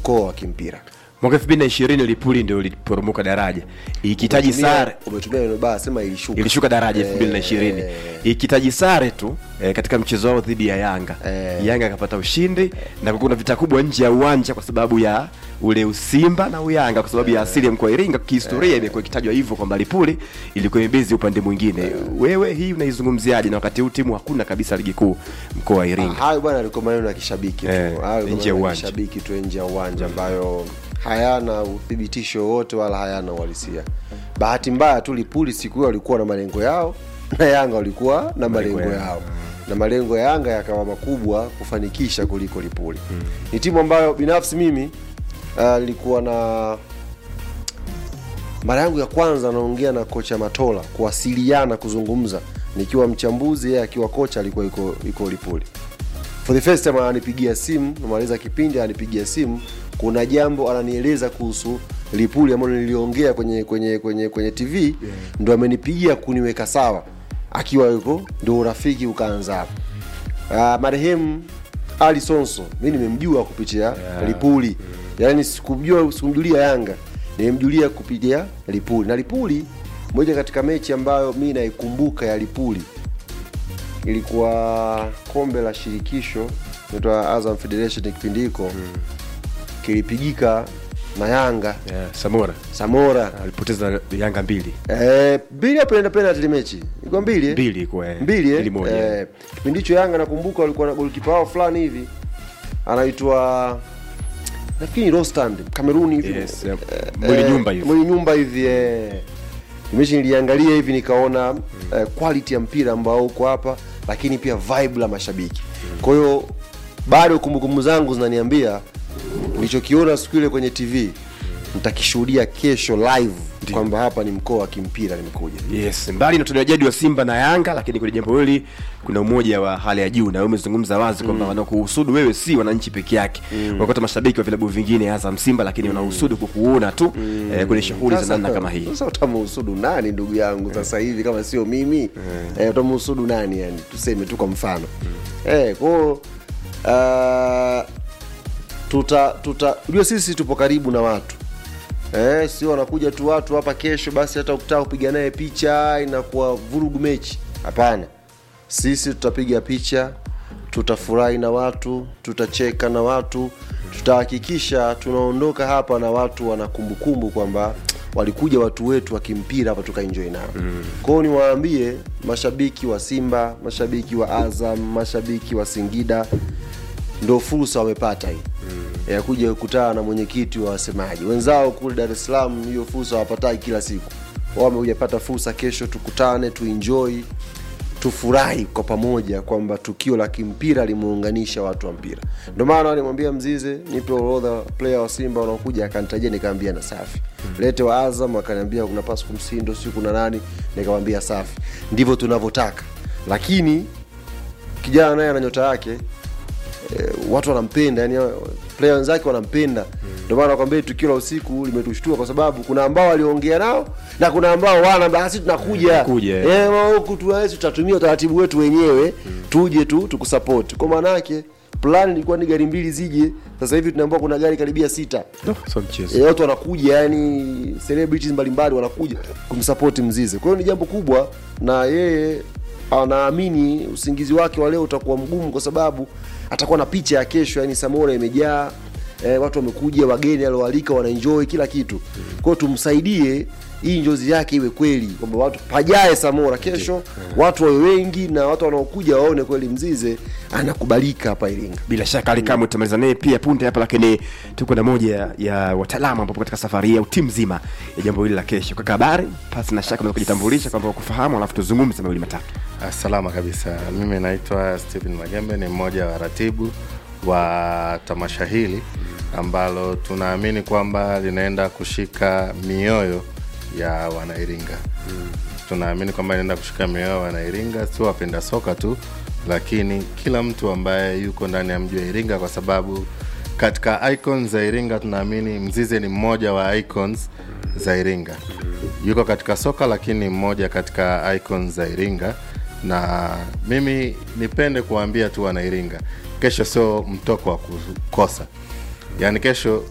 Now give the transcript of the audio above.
mkoa wa kimpira mwaka elfu mbili na ishirini lipuli ndio liporomoka daraja ikihitaji Umetumia- sare umetumia neno baya sema ilishuka ilishuka daraja elfu mbili na ishirini Eh, ikihitaji sare tu eh, katika mchezo wao dhidi ya yanga Eh. yanga akapata ushindi na kuna vita kubwa nje ya uwanja kwa sababu ya ule usimba na uyanga kwa sababu ya asili ya mkoa wa iringa kihistoria imekuwa ikitajwa hivyo kwamba lipuli ilikuwa imebezi upande mwingine wewe hii unaizungumziaje na wakati huu timu hakuna kabisa ligi kuu mkoa wa iringa hayo bwana alikuwa maneno ya kishabiki tu Eh, Hayo nje ya maneno ya uwanja. kishabiki tu nje ya uwanja ambayo hayana uthibitisho wote wala hayana uhalisia bahati mbaya tu lipuli siku hiyo walikuwa na malengo yao na yanga walikuwa na malengo yao. yao na malengo ya yanga yakawa makubwa kufanikisha kuliko lipuli ni timu ambayo binafsi mimi uh, nilikuwa na mara yangu ya kwanza naongea na kocha matola kuwasiliana kuzungumza nikiwa mchambuzi yeye akiwa kocha alikuwa iko, iko lipuli for the first time ananipigia simu namaliza kipindi ananipigia simu kuna jambo ananieleza kuhusu lipuli ambalo niliongea kwenye kwenye kwenye kwenye tv yeah. ndo amenipigia kuniweka sawa akiwa yuko ndo urafiki ukaanza hapo uh, marehemu ali sonso mi nimemjua kupitia yeah. lipuli yaani sikumjua sikumjulia yanga nimemjulia kupitia lipuli na lipuli moja katika mechi ambayo mi naikumbuka ya lipuli ilikuwa kombe la shirikisho inaitwa Azam Federation kipindi hiko kilipigika na Yanga yeah, samora Samora alipoteza na yanga mbili eh, mbili hapo inaenda penalty ile mechi ilikuwa mbili eh? mbili kwa eh, mbili mbili eh? moja eh, kipindi hicho Yanga nakumbuka walikuwa na golikipa wao fulani hivi anaitwa nafikiri ni Rostand Kameruni hivi yes, eh, mwili nyumba hivi mwili nyumba hivi eh. mechi niliangalia hivi nikaona eh, quality ya mpira ambao uko hapa lakini pia vibe la mashabiki kwa hiyo bado kumbukumbu zangu zinaniambia nilichokiona siku ile kwenye tv nitakishuhudia kesho live kwamba hapa ni mkoa wa kimpira nimekuja yes mbali na utendaji wa simba na yanga lakini kwenye jambo hili kuna umoja wa hali ya juu na wewe umezungumza wazi kwamba wanakuhusudu wewe si wananchi peke yake mm. wakati mashabiki wa vilabu vingine azam simba lakini wanahusudu kukuona tu eh, kwenye shughuli za Sasa- namna kama hii sasa utamuhusudu nani ndugu yangu sasa hivi kama sio mimi eh, utamuhusudu nani yani tuseme tu kwa mfano eh, kwao uh, tuta tuta unajua sisi tupo karibu na watu eh, sio wanakuja tu watu hapa kesho basi hata ukitaka kupiga naye picha inakuwa vurugu mechi hapana sisi tutapiga picha tutafurahi na watu tutacheka na watu tutahakikisha tunaondoka hapa na watu wana kumbukumbu kwamba walikuja watu wetu wa kimpira hapa tukaenjoy nao mm. kwao niwaambie mashabiki wa simba mashabiki wa azam mashabiki wa singida ndo fursa wamepata hii mm. ya kuja kukutana na mwenyekiti wa wasemaji wenzao kule dar es salaam hiyo fursa wapatai kila siku wao wamekuja pata fursa kesho tukutane tuenjoy tufurahi kwa pamoja kwamba tukio la kimpira limeunganisha watu wa mpira ndio maana alimwambia mzize nipe orodha player wa simba wanaokuja akanitajia nikaambia na safi lete wa azam akaniambia kuna pasco msindo siu kuna nani nikamwambia safi ndivyo tunavyotaka lakini kijana naye ana nyota yake eh, watu wanampenda yani player wenzake wanampenda ndio maana nakwambia tukio la usiku limetushtua kwa sababu kuna ambao waliongea nao na kuna ambao wana basi tunakuja Tunakuja, eh. eh, ma- huku tuwezi tutatumia utaratibu wetu wenyewe tuje tu tukusupport kwa maana yake plan ilikuwa ni gari mbili zije sasa hivi tunaambiwa kuna gari karibia sita no, so mchezo Eh, watu wanakuja yani celebrities mbalimbali wanakuja kumsupport mzize kwa hiyo ni jambo kubwa na yeye anaamini usingizi wake wa leo utakuwa mgumu kwa sababu atakuwa na picha ya kesho yani samora imejaa eh, watu wamekuja wageni alioalika wanaenjoy kila kitu kwa hiyo tumsaidie hii njozi yake iwe kweli kwamba watu pajae samora kesho watu wawe wengi na watu wanaokuja waone kweli mzize anakubalika hapa iringa bila shaka alikamwe tutamaliza naye pia punde hapa lakini tuko na moja ya wataalamu ambapo katika safari hii au timu nzima ya jambo hili la kesho kaka habari pasi na shaka unaweza kujitambulisha kwamba wakufahamu alafu tuzungumze mawili matatu Ah, Salama kabisa. Mimi naitwa Stephen Magembe, ni mmoja wa ratibu wa tamasha hili ambalo tunaamini kwamba linaenda kushika mioyo ya Wanairinga. Tunaamini kwamba linaenda kushika mioyo ya Wanairinga, sio wapenda soka tu, lakini kila mtu ambaye yuko ndani ya mji wa Iringa, kwa sababu katika icons za Iringa tunaamini Mzize ni mmoja wa icons za Iringa. Yuko katika soka, lakini ni mmoja katika icons za Iringa na mimi nipende kuwaambia tu wanairinga kesho sio mtoko wa kukosa yaani kesho